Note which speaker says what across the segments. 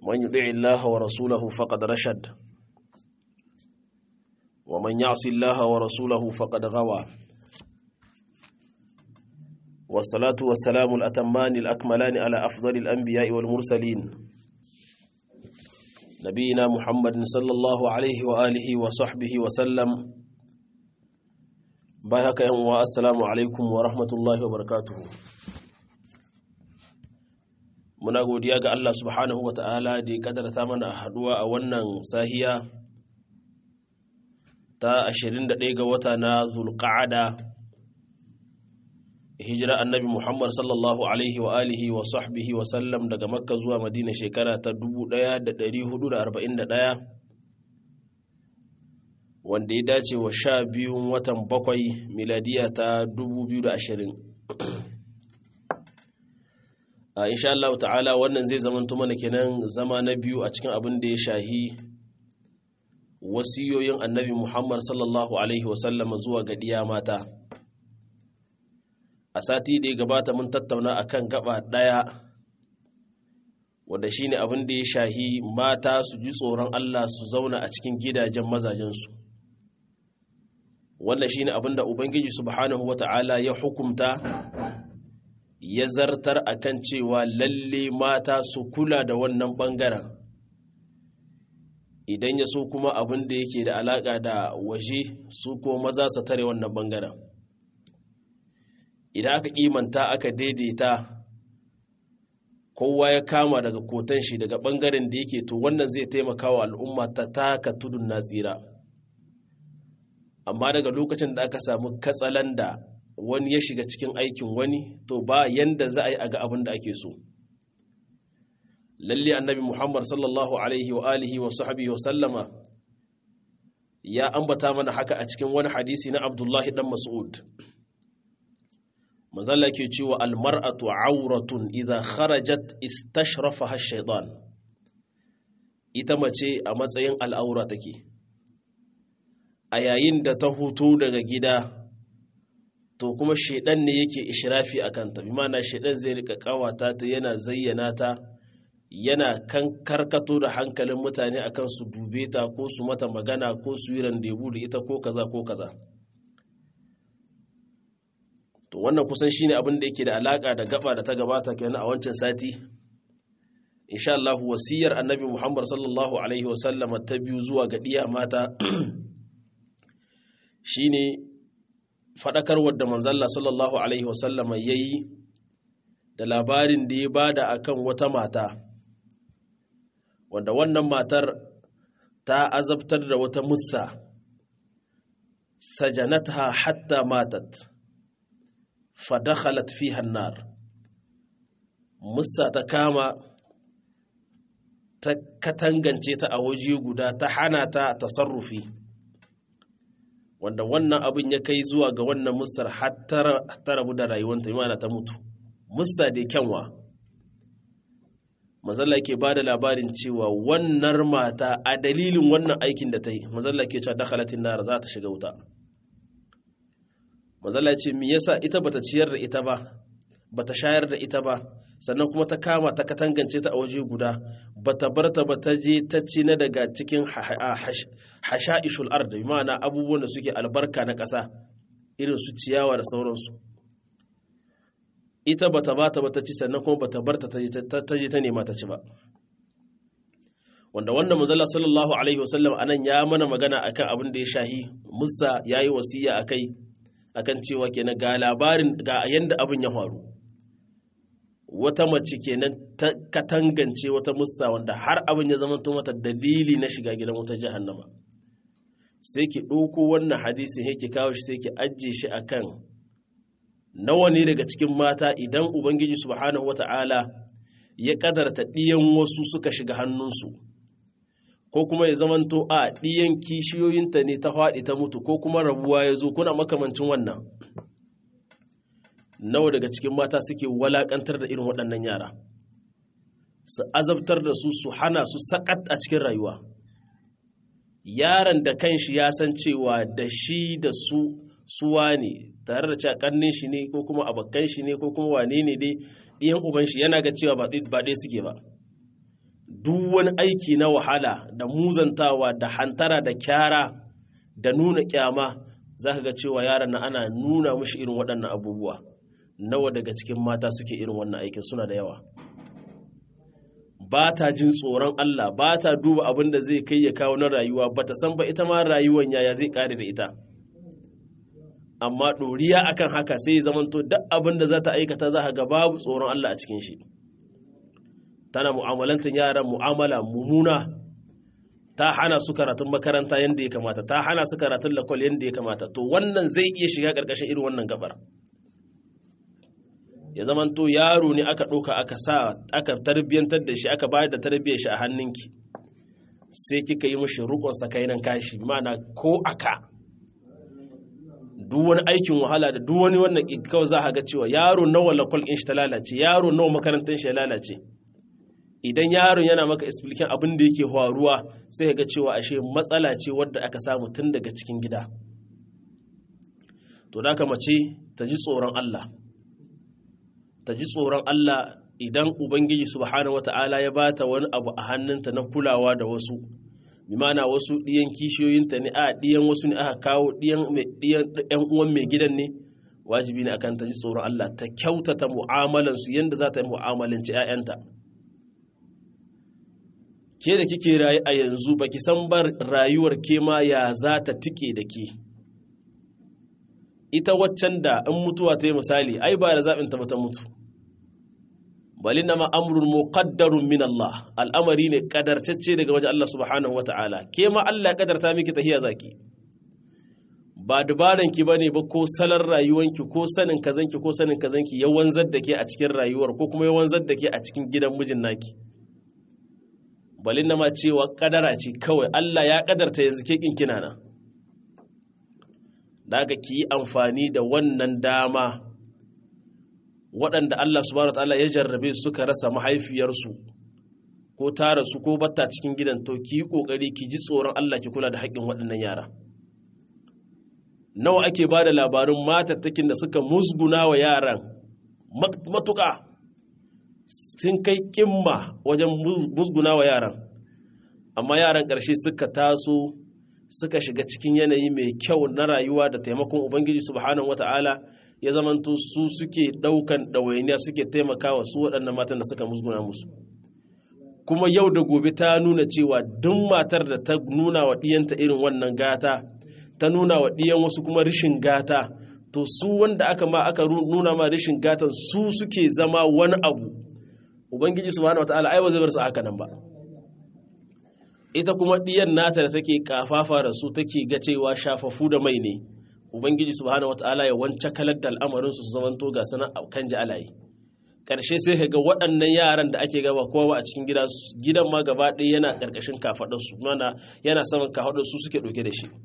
Speaker 1: من يطع الله ورسوله فقد رشد ومن يعص الله ورسوله فقد غوى والصلاة والسلام الأتمان الأكملان على أفضل الأنبياء والمرسلين نبينا محمد صلى الله عليه وآله وصحبه وسلم بايهك يوم السلام عليكم ورحمة الله وبركاته muna godiya ga Allah subhanahu wa ta'ala da ya kadarta mana haduwa a wannan sahiya ta 21 ga wata na zulqa'ada hijira annabi Muhammad sallallahu alaihi wa alihi wa sahbihi wa sallam daga makka zuwa madina shekara ta 1441 wanda ya dace wa sha biyun watan bakwai miladiya ta 2020 a insha Allah ta'ala wannan zai zamanto mana kenan zama na biyu a cikin abin da ya shahi wasiyoyin annabi Muhammad sallallahu alaihi wasallam zuwa ga diya mata a sati da ya gabata mun tattauna akan gaba daya wanda shine abin da ya shahi mata su ji tsoron Allah su zauna a cikin gidajen mazajensu wannan shine abin da ubangiji subhanahu wata'ala ya hukumta ya zartar a kan cewa lalle mata su kula da wannan ɓangaren idan ya so kuma abin da yake da alaƙa da waje su ko maza su tare wannan ɓangaren idan aka kimanta aka daidaita kowa ya kama daga kotan shi daga ɓangaren da yake to wannan zai taimaka wa al'umma ta taka tudun na tsira amma daga lokacin da aka samu katsalanda wani ya shiga cikin aikin wani to ba yanda za a yi a ga abin da ake so lalle annabi muhammad sallallahu alaihi wa alihi wa sahbihi wa sallama ya ambata mana haka a cikin wani hadisi na abdullahi dan mas'ud manzala ke cewa almar'atu auratun idza kharajat istashrafaha shaytan ita mace a matsayin al'aura take a yayin da ta hutu daga gida to kuma shaidan ne yake ishirafi a kanta bi mana shaidan zai rika kawata ta yana zayyana ta yana kan karkato da hankalin mutane akan su dube ta ko su mata magana ko su yi randebu da ita ko kaza ko kaza to wannan kusan shine abin da yake da alaka da gaba da ta gabata kenan a wancan sati insha Allah wasiyar annabi Muhammad sallallahu alaihi wasallam ta biyu zuwa ga diya mata shine faɗakarwar da manzalla sallallahu Alaihi wasallama ya yi da labarin da ya bada akan wata mata wanda wannan matar ta azabtar da wata musa sajanatha hatta matat fadakhalat fi hannar musa ta kama ta katangance ta a waje guda ta hana ta tasarrufi wanda wannan abin ya kai zuwa ga wannan musar har ta rabu da rayuwanta imana ta mutu musa da kyanwa mazalla ke ba da labarin cewa wannan mata a dalilin wannan aikin da ta yi mazalla ke cewa dakhalatin nara za ta shiga wuta mazalla ce mi yasa ita bata ciyar da ita ba bata shayar da ita ba sannan kuma ta kama ta katangance ta a waje guda bata bar ta ba ta je ta ci na daga cikin hasha'ishul ard bi ma'ana abubuwan da suke albarka na ƙasa irin su ciyawa da sauransu ita bata ba ta ba ta ci sannan kuma bata bar ta ta je ta nema ta ci ba wanda wanda manzala sallallahu alaihi wasallam anan ya mana magana akan abin da ya shahi musa yayi wasiya akai akan cewa kenan ga labarin ga yanda abin ya faru wata mace kenan ta katangance wata musa wanda har abin ya zama mata dalili na shiga gidan wata jahannama sai ki ɗauko wannan hadisi sai ki kawo shi sai ki ajiye shi akan nawa ne daga cikin mata idan ubangiji subhanahu wata'ala ya kadarta ɗiyan wasu suka shiga hannunsu ko kuma ya zamanto a ɗiyan kishiyoyinta ne ta faɗi ta mutu ko kuma rabuwa ya zo kuna makamancin wannan nawa daga cikin mata suke walakantar da irin waɗannan yara su azabtar da su su hana su sakat a cikin rayuwa yaron da kanshi ya san cewa da shi da su suwa ne tare da cakannin shi ne ko kuma abokan shi ne ko kuma wane ne dai ɗiyan uban shi yana ga cewa ba ɗaya suke ba duk wani aiki na wahala da muzantawa da hantara da kyara da nuna kyama za ka ga cewa yaran na ana nuna mashi irin waɗannan abubuwa nawa daga cikin mata suke irin wannan aikin suna da yawa ba ta jin tsoron Allah ba ta duba abin da zai kai ya kawo na rayuwa ba ta san ba ita ma rayuwan yaya zai kare da ita amma ɗoriya akan haka sai zamanto duk abin da za ta aikata za ga babu tsoron Allah a cikin shi tana mu'amalantar yaran mu'amala mummuna ta hana su karatun makaranta yadda ya kamata ta hana su karatun lakwal yadda ya kamata to wannan zai iya shiga ƙarƙashin irin wannan gabar ya zamanto yaro ne aka ɗauka aka sa aka tarbiyyantar da shi aka bayar da tarbiyyar shi a hannunki sai kika yi mishi rukun sakainan kashi mana ko aka duk wani aikin wahala da duk wani wannan kawai za a ga cewa yaro nawa lakwal in shi ta lalace yaro nawa makarantar shi ya lalace idan yaron yana maka explication abin da yake faruwa sai ga cewa ashe matsala ce wadda aka samu tun daga cikin gida to da mace ta ji tsoron Allah ta ji tsoron Allah idan Ubangiji subhanahu wata'ala ya bata wani abu a hannunta na kulawa da wasu bimana wasu ɗiyan kishiyoyinta ne a ɗiyan wasu ne aka kawo ɗiyan uwan mai gidan ne wajibi ne akan ta ji tsoron Allah ta kyautata mu'amalansu yadda za ta yi mu'amalanci 'ya'yanta ke da kike rayu a yanzu baki san bar rayuwar ke ma ya za ta tike da ke ita waccan da in mutuwa ta yi misali ai ba da zaɓin ta mata mutu balin nama amrun muqaddarun min Allah al'amari ne kadartacce daga wajen Allah subhanahu wata'ala ke ma Allah ya kadarta miki tahiya zaki ba dubaran ki bane ba ko salar rayuwanki ko sanin kazanki ko sanin kazanki ya wanzar da ke a cikin rayuwar ko kuma ya wanzar da ke a cikin gidan mijin naki balin nama cewa kadara ce kawai Allah ya kadarta yanzu ke kin kina nan da aka ki yi amfani da wannan dama waɗanda Allah subhanahu wa ta'ala ya jarrabe suka rasa mahaifiyarsu ko tara su ko batta cikin gidan to ki yi ƙoƙari ki ji tsoron Allah ki kula da haƙƙin waɗannan yara nawa ake ba da labarin matattakin da suka musguna wa yaran matuƙa sun kai ƙimma wajen musguna wa yaran amma yaran ƙarshe suka taso suka shiga cikin yanayi mai kyau na rayuwa da taimakon ubangiji subhanahu wata'ala ya zamanto su suke daukan ɗawainiya suke taimakawa su waɗannan matan da suka musguna musu kuma yau da gobe ta nuna cewa duk matar da ta nuna wa ɗiyanta irin wannan gata ta nuna wa ɗiyan wasu kuma rishin gata to su wanda aka ma aka nuna ma rishin gatan su suke zama wani abu ubangiji subhanahu wata'ala ai ba zai bar su haka nan ba ita kuma ɗiyan nata da take kafafa da su take ga cewa shafafu da mai ne ubangiji subhanahu wataala ya wance kalar da al'amarin su zamanto ga sana kan ji alayi karshe sai ka ga waɗannan yaran da ake gaba kowa a cikin gida gidan ma gaba ɗaya yana ƙarƙashin kafaɗar su mana yana saman kafaɗar su suke ɗauke da shi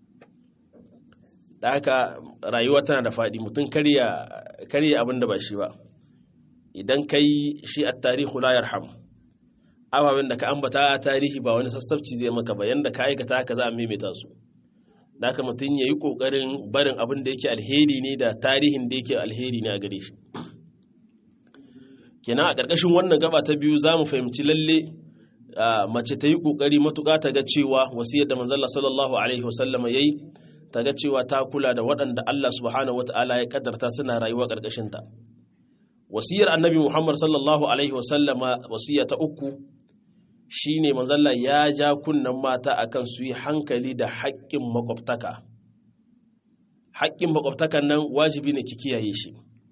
Speaker 1: da haka rayuwa tana da faɗi mutum karya abin da ba shi ba idan kai shi a tarihu la yarham ababen da ka ambata a tarihi ba wani sassabci zai maka ba yanda ka aikata haka za a maimaita su da haka mutum ya yi ƙoƙarin barin abin da yake alheri ne da tarihin da yake alheri ne a gare shi kenan a ƙarƙashin wannan gaba ta biyu za mu fahimci lalle mace ta yi ƙoƙari matuƙa ta ga cewa wasiyar da manzalla sallallahu alaihi wasallama ya yi ta ga cewa ta kula da waɗanda Allah subhanahu wata'ala ya ƙaddarta suna rayuwa ƙarƙashinta wasiyar annabi muhammad sallallahu alaihi wasallama wasiya ta uku shi ne manzalla ya ja kunnen mata akan su yi hankali da haƙƙin makwabtaka haƙƙin makwabtakan nan wajibi ne ki kiyaye shi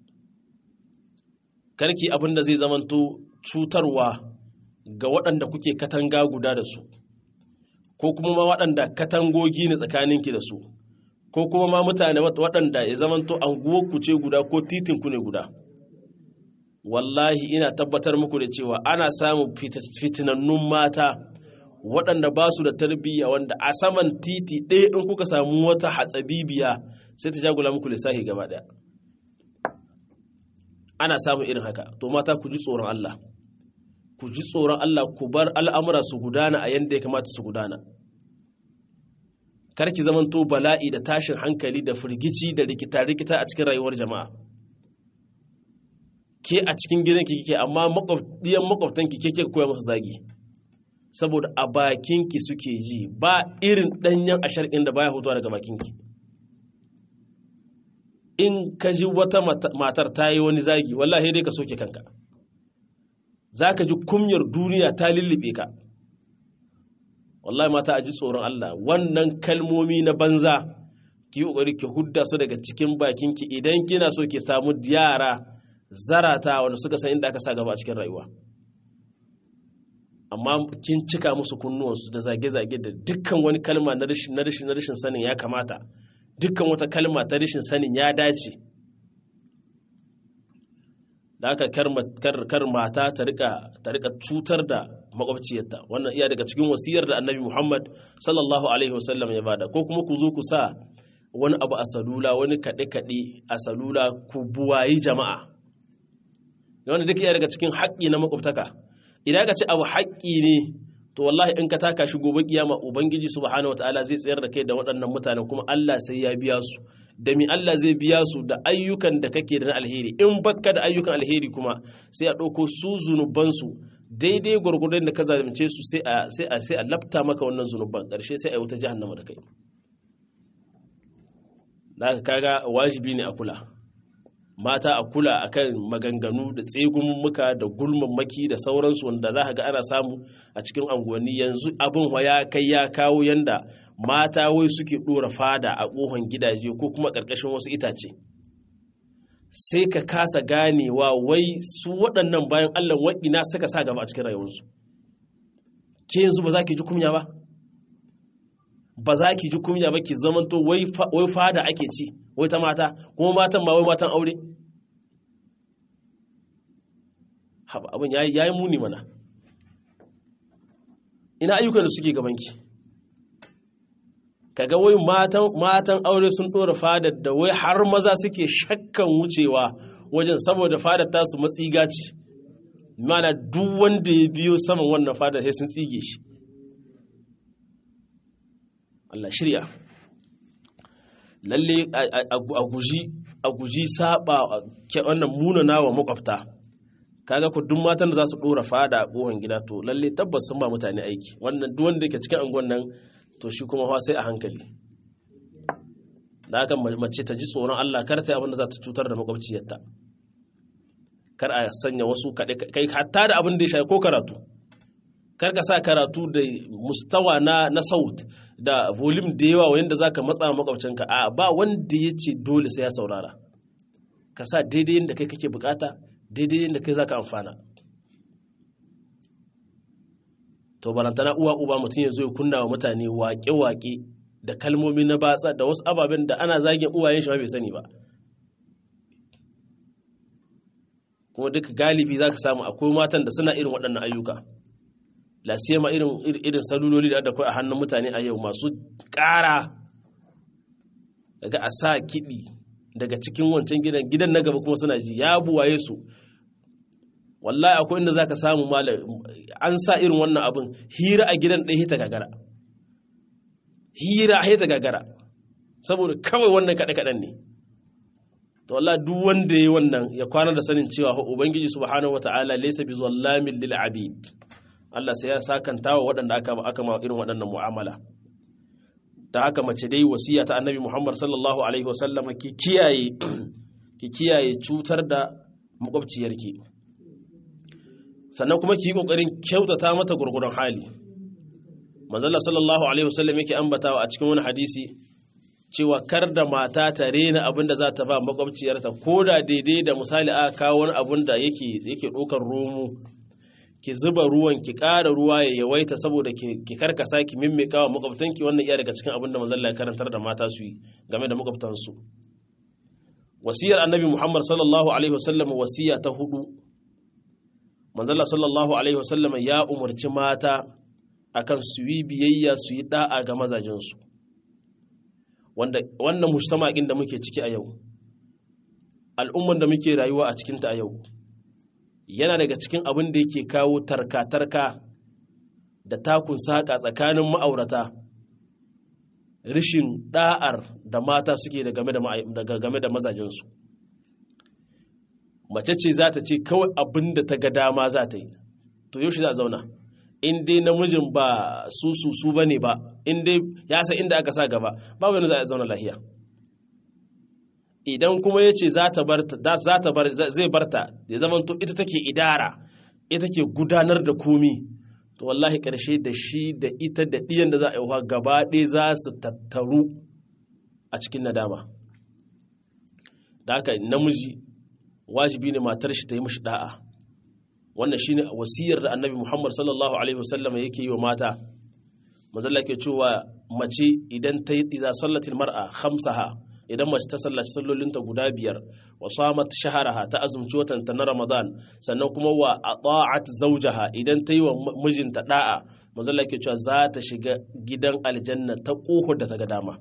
Speaker 1: karki abin da zai zamanto cutarwa ga waɗanda kuke katanga guda da su ko kuma ma waɗanda katangogi ne tsakaninki da su ko kuma ma mutane waɗanda ya zamanto anguwarku ce guda ko titinku ne guda wallahi ina tabbatar muku da cewa ana samun fitinannun mata waɗanda ba su da tarbiyya wanda a saman titi ɗaya in kuka samu wata hatsabibiya sai ta jagula muku lissafi gaba ɗaya ana samun irin haka to mata ku ji tsoron Allah ku ji tsoron Allah ku bar al'amura su gudana a yadda ya kamata su gudana karki zamanto bala'i da tashin hankali da firgici da rikita-rikita a cikin rayuwar jama'a ke a cikin gidanki kike amma makwabdiyan makwabtanki ke ke koya musu zagi saboda a bakinki suke ji ba irin ɗanyen ashar inda baya hutuwa daga bakinki in ka ji wata matar ta yi wani zagi wallahi dai ka soke kanka za ka ji kumyar duniya ta lullube ka wallahi mata a ji tsoron Allah wannan kalmomi na banza ki yi ƙoƙari ki hudda su daga cikin bakinki idan kina so ki samu yara zarata wanda suka san inda aka sa gaba a cikin rayuwa amma kin cika musu kunnuwansu da zage-zage da dukkan wani kalma na rashin na rashin na rashin sanin ya kamata dukkan wata kalma ta rashin sanin ya dace da aka kar mata ta rika cutar da makwabciyarta wannan iya daga cikin wasiyar da annabi muhammad sallallahu alaihi wasallam ya bada ko kuma ku zo ku sa wani abu a salula wani kaɗe-kaɗe a salula ku buwayi jama'a wanda duk iya daga cikin haƙƙi na makwabtaka idan ka ce abu haƙƙi ne to wallahi in ka taka shi gobe kiyama ubangiji subhanahu wataala zai tsayar da kai da waɗannan mutanen kuma Allah sai ya biya su da mi Allah zai biya su da ayyukan da kake da na alheri in bakka da ayyukan alheri kuma sai a ɗauko su zunuban su daidai gwargwadon da ka zalunce su sai a sai a sai a lafta maka wannan zunuban ƙarshe sai a yi wuta jahannama da kai da kaga wajibi ne a kula mata a kula akan maganganu da tsegunmuka da gulmammaki da sauransu wanda za ga ana samu a cikin anguwanni yanzu abin ya kai ya kawo yanda mata wai suke ɗora fada a ƙohon gidaje ko kuma ƙarƙashin wasu itace sai ka kasa ganewa wai su waɗannan bayan allah wa'ina suka sa gaba a cikin rayuwarsu ke yanzu ba za ki ji kunya ba ba za ki ji kunya ba ki zamanto wai fada ake ci wai ta mata kuma matan ma wai matan aure haba abin ya yi muni mana ina ayyukan da suke gabanki kaga wai matan aure sun ɗora fadar da wai har maza suke shakkan wucewa wajen saboda fadar tasu matsiga ce mana duk wanda ya biyo saman wannan fadar sai sun tsige shi Allah shirya lalle a guji a guji saba wannan munana wa makwabta kaga ku duk matan da za su dora fada a kohon gida to lalle tabbas sun ba mutane aiki wannan duk wanda yake cikin angon nan to shi kuma fa sai a hankali da haka mace ta ji tsoron Allah kar ta yi abin da za ta cutar da makwabciyarta kar a sanya wasu kaɗe kai hatta da abin da ya shafi ko karatu kar ka sa karatu da mustawa na na saut da volume da yawa wanda zaka matsa makwabcinka a ba wanda ya ce dole sai ya saurara ka sa daidai yadda kai kake bukata daidai yadda kai zaka amfana to barantana uwa uba mutum ya zo ya kunna wa mutane waƙe-waƙe da kalmomi na batsa da wasu ababen da ana zagin uwayen shi ma bai sani ba kuma duka galibi zaka samu akwai matan da suna irin waɗannan ayyuka lasiyama irin irin saluloli da akwai a hannun mutane a yau masu ƙara daga a sa kiɗi daga cikin wancan gidan gidan na gaba kuma suna ji ya buwaye su wallahi akwai inda zaka samu malam an sa irin wannan abin hira a gidan ɗaya hita gagara hira hita gagara saboda kawai wannan kaɗe-kaɗen ne to Allah duk wanda ya wannan ya kwana da sanin cewa ubangiji subhanahu wataala laysa bi zallamin lil abid Allah sai ya sakanta wa waɗanda aka aka ma irin waɗannan mu'amala da haka mace dai wasiya ta annabi Muhammad sallallahu alaihi wasallama ki kiyaye ki kiyaye cutar da makwabciyarki sannan kuma ki yi kokarin kyautata mata gurgurun hali manzala sallallahu alaihi wasallam yake ambatawa a cikin wani hadisi cewa kar da mata ta rena abin da za ta ba makwabciyarta ko da daidai da misali aka kawo wani abin da yake yake ɗaukar romo ki zuba ruwan ki ƙara ruwa ya yawaita saboda ki karkasa ki mimmika wa makwabtanki wannan iya daga cikin abin da manzon ya karantar da mata su yi game da makwabtansu wasiyar annabi muhammad sallallahu alaihi wasallam wasiya ta hudu manzon sallallahu alaihi wasallam ya umarci mata akan su yi biyayya su yi da'a ga mazajensu wanda wannan mujtama'in da muke ciki a yau al'umman da muke rayuwa a cikinta a yau yana daga cikin abin da yake kawo tarka-tarka da takun saƙa tsakanin ma'aurata rishin ɗa'ar da mata suke da game da mazajensu mace ce za ta ce kawai abin da ta ga dama za ta yi to yaushe za a zauna in dai namijin ba su su su bane ba in dai ya san inda aka sa gaba babu wani za a zauna lahiya idan kuma ya ce za ta bar zai barta ya zama to ita take idara ita ke gudanar da komi to wallahi ƙarshe da shi da ita da ɗiyan da za a yi gaba ɗaya za su tattaru a cikin nadama da haka namiji wajibi ne matar shi ta yi mashi da'a wannan shine wasiyar da annabi muhammad sallallahu alaihi wasallam yake yi wa mata mazalla ke cewa mace idan ta yi idan sallatil mar'a khamsaha idan mace ta sallaci sallolinta guda biyar wa samat shaharaha ta azumci watanta na ramadan sannan kuma wa ata'at zawjaha idan ta yi wa mijinta da'a manzon ke cewa za ta shiga gidan aljanna ta kohar da ta ga dama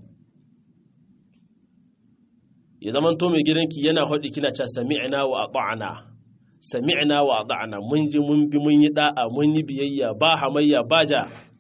Speaker 1: ya zaman to mai gidanki yana haɗi kina cewa sami'na wa ata'na sami'na wa ata'na mun ji mun bi mun yi da'a mun yi biyayya ba hamayya ba ja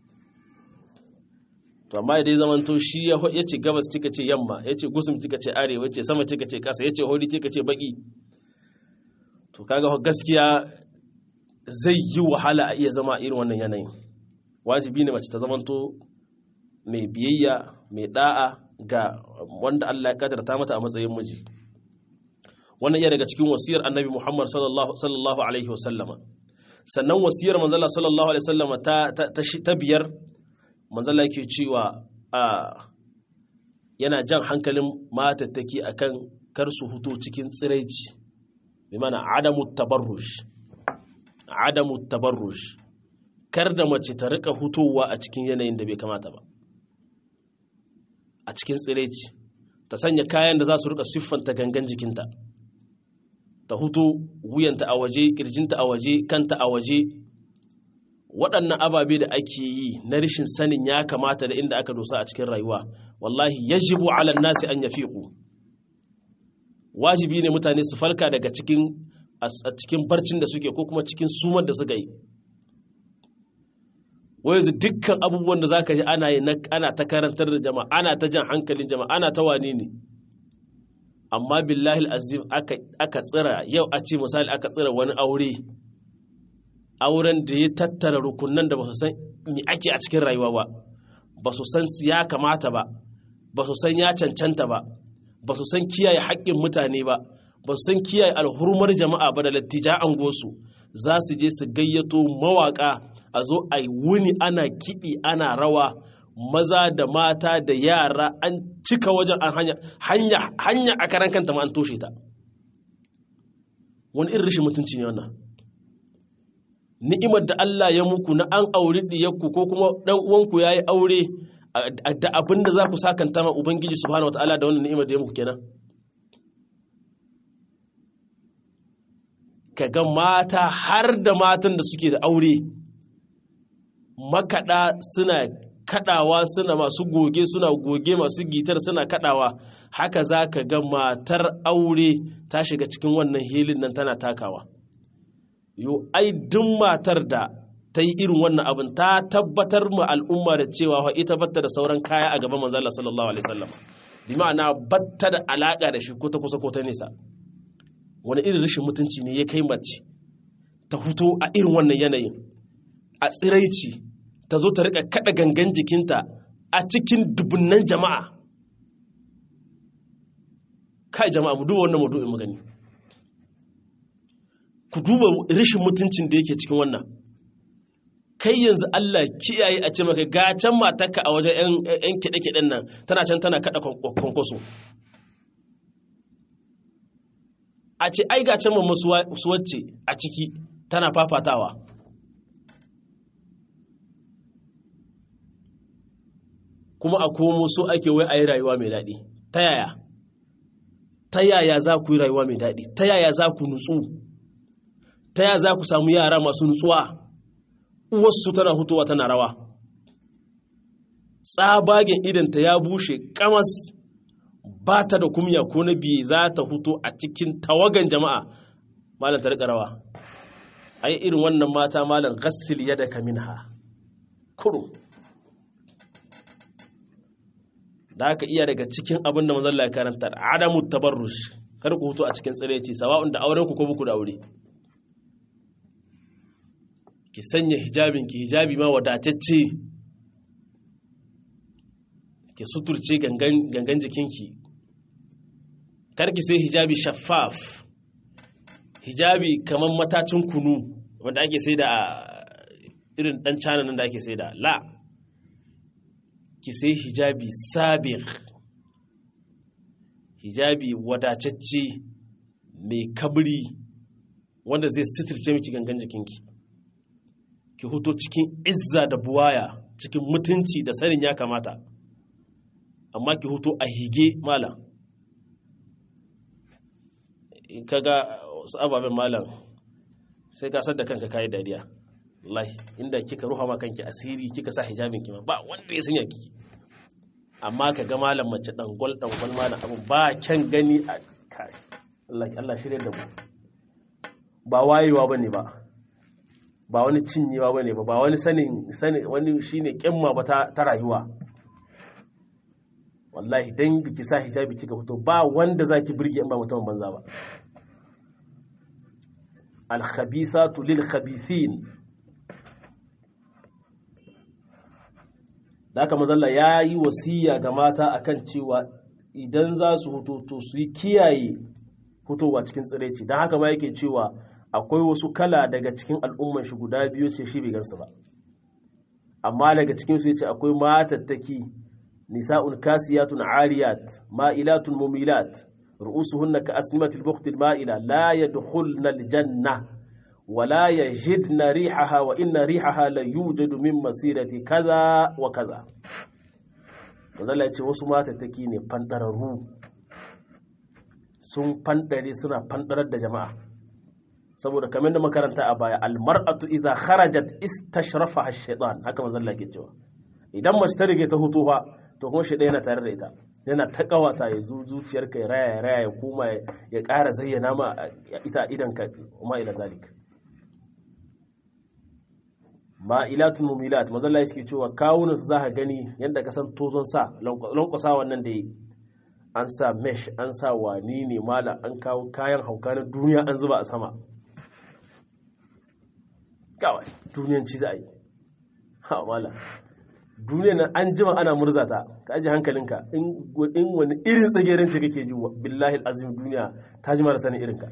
Speaker 1: to amma idan zaman to shi ya ce gabas kika ce yamma ya ce gusum kika ce arewa ce sama kika ce kasa ya ce hori kika ce baki to kaga gaskiya zai yi wahala a iya zama irin wannan yanayin wajibi ne mace ta zamanto mai biyayya mai da'a ga wanda Allah ya kadarta mata a matsayin miji wannan iya daga cikin wasiyar annabi Muhammad sallallahu alaihi wasallama sannan wasiyar manzala sallallahu alaihi wasallama ta biyar manzala yake cewa a yana jan hankalin matattaki akan kar su huto cikin tsiraici bi mana adamu tabarruj adamu tabarruj kar da mace ta rika hutowa a cikin yanayin da bai kamata ba a cikin tsiraici ta sanya kayan da za su rika siffanta gangan jikinta ta huto wuyanta a waje kirjinta a waje kanta a waje waɗannan ababe da ake yi na rashin sanin ya kamata da inda aka dosa a cikin rayuwa wallahi yajibu ala nasi an yafiqu wajibi ne mutane su falka daga cikin a cikin barcin da suke ko kuma cikin sumar da suka yi yanzu dukkan abubuwan da zaka ji ana yi ana ta karantar da jama'a ana ta jan hankalin jama'a ana ta wane ne amma billahi azim aka tsira yau a ce misali aka tsira wani aure auren da ya tattara rukunan da ba su san me ake a cikin rayuwa ba ba su san ya kamata ba ba su san ya cancanta ba ba su san kiyaye haƙƙin mutane ba ba su san kiyaye alhurmar jama'a ba da lattija an gosu za su je su gayyato mawaƙa a zo a yi wuni ana kiɗi ana rawa maza da mata da yara an cika wajen hanya hanya a karan kanta ma an toshe ta wani irin rashin mutunci ne wannan ni'imar da Allah ya muku na an auri diyarku ko kuma dan uwanku yayi aure da abin da za ku sakanta ma ubangiji subhanahu wataala da wannan ni'imar da ya muku kenan kaga mata har da matan da suke da aure makada suna kadawa suna masu goge suna goge masu gitar suna kadawa haka za ka ga matar aure ta shiga cikin wannan hilin nan tana takawa yo ai duk matar da ta yi irin wannan abin ta tabbatar ma al'umma da cewa ita batta da sauran kaya a gaban manzo Allah sallallahu alaihi wasallam bi ma'ana batta da alaka da shi ko ta kusa ko ta nesa wani irin rashin mutunci ne ya kai mace ta huto a irin wannan yanayin a tsiraici ta zo ta rika kada gangan jikinta a cikin dubunnan jama'a kai jama'a mu duba wannan maudu'in magani ku duba rashin mutuncin da yake cikin wannan kai yanzu Allah kiyaye a ce maka gacan matarka a wajen 'yan kiɗe-kiɗen nan tana can tana kaɗa kwankwaso a ce ai gacan mamma su wacce a ciki tana fafatawa kuma a komo so ake wai a yi rayuwa mai daɗi ta yaya ta yaya za ku yi rayuwa mai daɗi ta yaya za ku nutsu ta yaya za ku samu yara masu nutsuwa uwarsu tana hutowa tana rawa tsabagen idanta ya bushe kamas ba ta da kumya ko na biye za ta huto a cikin tawagan jama'a malam ta riƙa rawa ai irin wannan mata malam gassil yada ka minha kurum da haka iya daga cikin abin da manzon Allah ya karanta adamu tabarrush kar ku hutu a cikin tsireci sawa'un da auren ku ko buku da aure ki sanya hijabinki hijabi ma wadatacce ki suturce gangan jikinki karki sai hijabi shaffaf hijabi kamar matacin kunu wanda ake sai da irin dan canan da ake sai da la ki sai hijabi sabir hijabi wadatacce mai kabri wanda zai suturce miki gangan jikinki ki huto cikin izza da buwaya cikin mutunci da sanin ya kamata amma ki huto a hige malam in kaga wasu ababen malam sai ka da kanka kayi dariya wallahi inda kika ruha ma kanki asiri kika sa hijabin ki ma ba wanda ya sanya kiki amma ka ga malam mace dangwal dangwal malam abin ba kyan gani a kai Allah Allah shirye da mu ba wayewa bane ba ba wani cinyewa bane ba ba wani sanin sanin wani shine kimma ba ta, ta rayuwa wallahi dan biki sa hijabi kika fito ba wanda zaki burge in ba mutum banza ba al-khabithatu lil-khabithin da haka mazalla ya yi wasiya ga mata akan cewa idan za su hutu to su yi kiyaye hutowa cikin tsiraici don haka ma yake cewa akwai wasu kala daga cikin al'umman shi guda biyu ce shi bai gansu ba amma daga cikin su yace akwai matattaki nisa'un kasiyatun ariyat ma'ilatun mumilat ru'usuhunna ka asnimatil buqtil ma'ila la yadkhulna aljanna ولا يجدن ريحها وإن ريحها لا يوجد من مسيرة كذا وكذا mazala ce wasu matattaki ne fandararru sun fandare suna fandarar da jama'a saboda kamar da makaranta a baya almar'atu idza kharajat istashrafa ash-shaytan haka mazalla ke cewa idan mace ta rige ta hutuwa to kuma shi yana tare da ita yana ta kawata ya zu zuciyarka ya raya ya raya ya kuma ya ƙara zayyana ma ita idan ka kuma ila zalika ma'ilatun mumilat mazalla yake cewa kawunan su za ka gani yadda ka san tozon sa lankwasa wannan da yi an sa mesh an sa wani ne mala an kawo kayan hauka na duniya an zuba a sama kawai duniyanci za a yi ha mala duniyan nan an jima ana murzata ka aji hankalinka in wani irin tsagerin ce kake ji billahi azim duniya ta jima da sanin irinka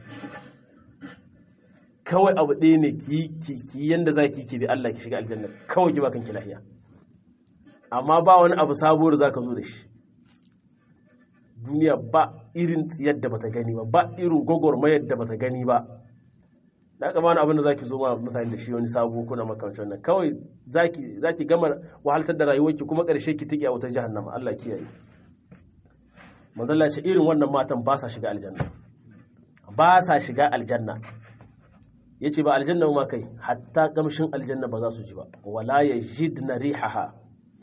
Speaker 1: kawai abu ɗaya ne ki yi yadda za ki bi Allah ki shiga aljanna kawai ki ba kanki lahiya amma ba wani abu sabuwar za ka zo da shi duniya ba irin tsiyar da bata gani ba ba irin gwagwarmayar da bata gani ba da aka bani abin da za ki zo ma mutane da shi wani sabo ko na makamancin nan kawai za ki gama wahaltar da rayuwarki kuma ƙarshe ki tike a wutar jahannama Allah kiyaye manzalla ce irin wannan matan ba sa shiga aljanna ba sa shiga aljanna ya ce ba aljanna ma kai hatta kamshin aljanna ba za su ji ba wala ya jidna rihaha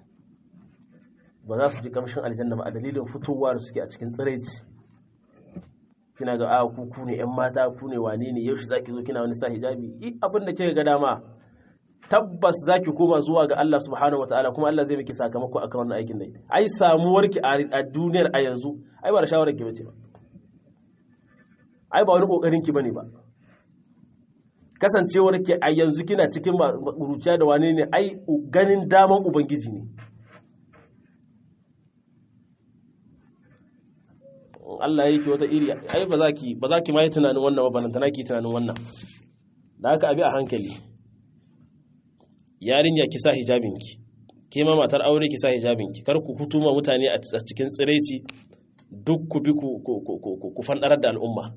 Speaker 1: ba za su ji kamshin aljanna ba a dalilin fitowa da suke a cikin tsiraici kina ga a ku ku ne yan mata ku ne wane ne yaushe zaki zo kina wani sa hijabi i abin da kika ga dama tabbas zaki koma zuwa ga Allah subhanahu wataala kuma Allah zai miki sakamako akan wannan aikin nan ai samuwar ki a duniyar a yanzu ai ba da shawarar ki bace ba ai ba wani kokarin ki bane ba kasancewar ke a yanzu kina cikin ruciya da wane ne ai ganin daman ubangiji ne Allah ya yi wata iri ai ba za ki ba za ki mai tunanin wannan ba balantana ki tunanin wannan da haka abi a hankali yarinya ki sa hijabinki ke ma matar aure ki sa hijabinki kar ku hutuma mutane a cikin tsiraici duk ku bi ku fandarar da al'umma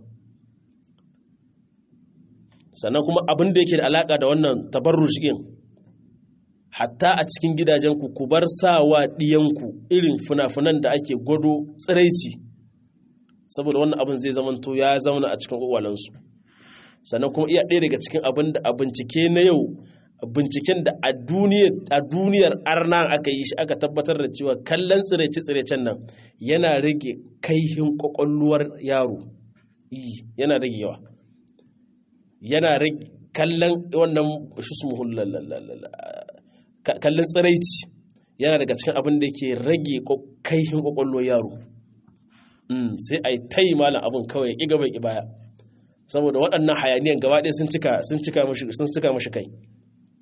Speaker 1: sannan kuma abin da yake da alaka da wannan tabarruj din hatta a cikin gidajenku ku bar sawa diyanku irin funafunan da ake gwado tsiraici saboda wannan abin zai zamanto ya zauna a cikin kwakwalansu sannan kuma iya ɗaya daga cikin abin da a bincike na yau binciken da a duniyar arna aka yi shi aka tabbatar da cewa kallon tsiraice-tsiraicen nan yana rage kaihin kwakwalwar yaro yana rage yawa yana rage kallon wannan shusmuhun kallon tsiraici yana daga cikin abin da ke rage kaihin kwakwalwar yaro sai a yi ta yi malam abin kawai ƙi gaban ibaya saboda waɗannan hayaniyan gaba ɗaya sun cika mashi kai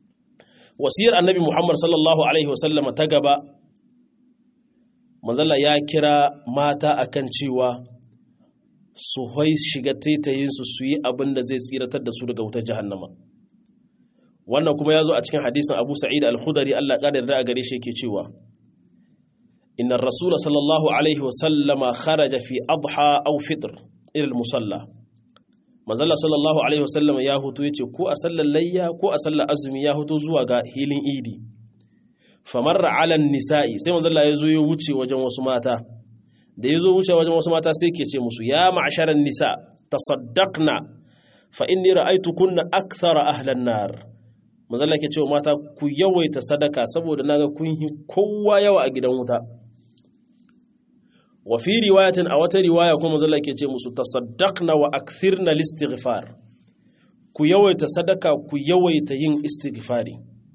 Speaker 1: wasiyar annabi muhammad sallallahu alaihi wasallam ta gaba manzala ya kira mata akan cewa su hoi shiga taitayinsu su yi abin da zai tsiratar da su daga wutar jahannama wannan kuma ya zo a cikin hadisin abu sa'id al-khudari allah ƙadar da a gare shi yake cewa inna rasula sallallahu alaihi wasallama kharaja fi adha aw fitr ilal musalla manzala sallallahu alaihi wasallama ya hutu yace ko a sallar layya ko a sallar azumi ya hutu zuwa ga hilin idi famarra ala nisa'i sai manzala ya zo ya wuce wajen wasu mata da ya zo wuce wajen wasu mata sai ke ce musu ya ma'asharan nisa tasaddaqna fa inni ra'aytukunna akthara ahlan nar manzala ke cewa mata ku yawaita sadaka saboda naga kun yi kowa yawa a gidan wuta wa fi riwayatin a wata riwaya kuma manzala ke ce musu tasaddaqna wa akthirna listighfar ku yawaita sadaka ku yawaita yin istighfari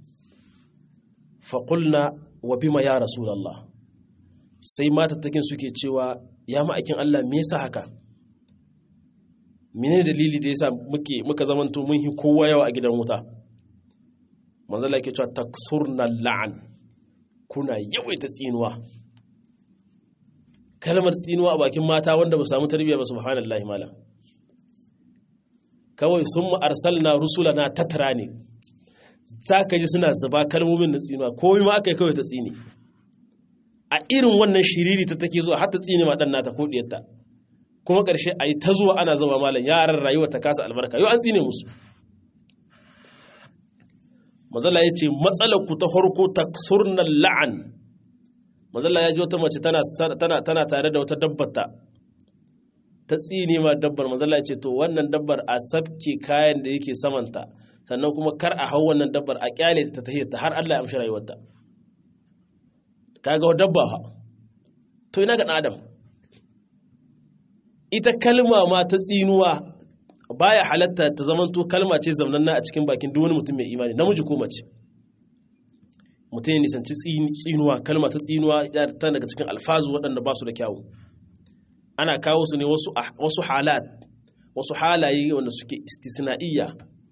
Speaker 1: fa qulna wa bima ya rasulullah sai matattakin suke cewa ya ma'aikin Allah me yasa haka menene dalili da yasa muke muka zamanto mun hi kowa yawa a gidan wuta manzo Allah yake cewa taksurna la'an kuna yawaita tsinuwa kalmar tsinuwa a bakin mata wanda ba su samu tarbiyya ba subhanallahi malam kawai sun mu arsalna rusulana tatara ne za ka ji suna zuba kalmomin na tsinuwa komai ma aka yi kawai ta tsini a irin wannan shiriri ta take zuwa har ta tsini ma dan nata ko diyarta kuma ƙarshe a yi ta zuwa ana zama malam yaran rayuwa ta kasa albarka yau an tsine musu mazala ya ce matsalar ku ta farko ta surnan la'an mazala ya ji wata mace tana tare da wata dabbata ta tsine ma dabbar mazala ya ce to wannan dabbar a sabke kayan da yake samanta sannan kuma kar a hau wannan dabbar a kyale ta tahiyar ta har Allah ya amshi rayuwarta kaga dabba ha to ina ga adam ita kalma ma ta tsinuwa baya halatta ta zamanto kalma ce zamananna a cikin bakin duk wani mutum mai imani namiji ko mace mutum ya nisanci tsinuwa kalma ta tsinuwa ta daga cikin alfazu waɗanda ba su da kyawu ana kawo su ne wasu halat wasu halaye wanda suke istisna'iyya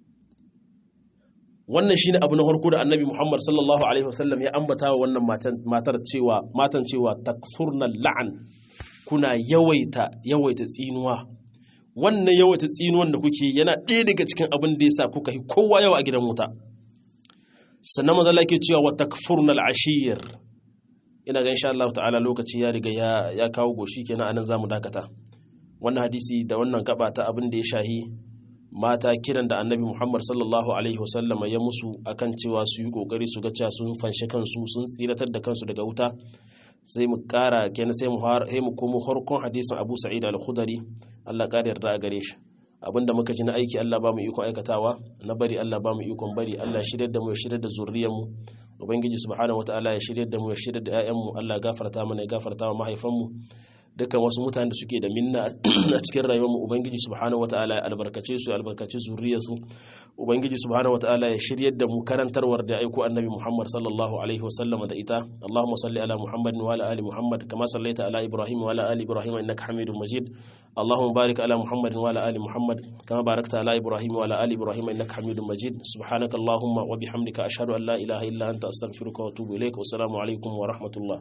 Speaker 1: wannan shine abu na farko da annabi Muhammad sallallahu alaihi wasallam ya ambata wa wannan matar cewa matan cewa taksurna la'an kuna yawaita yawaita tsinuwa wannan yawaita tsinuwan da kuke yana ɗaya daga cikin abin da yasa kuka yi kowa yawa a gidan wuta sannan manzo Allah yake cewa wa takfurnal ashir ina ga insha Allah ta'ala lokaci ya riga ya ya kawo goshi kenan anan zamu dakata wannan hadisi da wannan gaba ta abin da ya shahi mata kiran da annabi Muhammad sallallahu alaihi wasallama ya musu akan cewa su yi kokari su ga cewa sun fanshe kansu sun tsiratar da kansu daga wuta sai mu kara kenan sai mu sai mu komo harkon hadisin Abu Sa'id al-Khudri Allah ƙara yarda a gare shi abinda muka ji na aiki Allah ba mu ikon aikatawa na bari Allah ba mu ikon bari Allah shirya da mu ya shirya da zuriyar mu ubangiji subhanahu wataala ya shirya da mu ya shirya da ƴaƴan mu Allah gafarta mana ya gafarta wa mahaifan mu dukkan wasu mutane da suke da minna a cikin rayuwar mu ubangiji subhanahu wataala ya albarkace su ya albarkace zuriyar su ubangiji subhanahu wataala ya shiryar da mu karantarwar da aiko annabi Muhammad sallallahu alaihi wasallam da ita Allahumma salli ala Muhammad wa ala ali Muhammad kama sallaita ala Ibrahim wa ala ali Ibrahim innaka Hamidum Majid Allahumma barik ala Muhammad wa ala ali Muhammad kama barakta ala Ibrahim wa ala ali Ibrahim innaka Hamidum Majid subhanaka Allahumma wa bihamdika ashhadu an la ilaha illa anta astaghfiruka wa atubu ilaik wa assalamu alaikum wa rahmatullah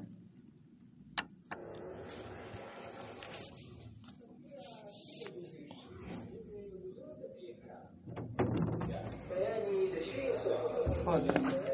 Speaker 2: Olha.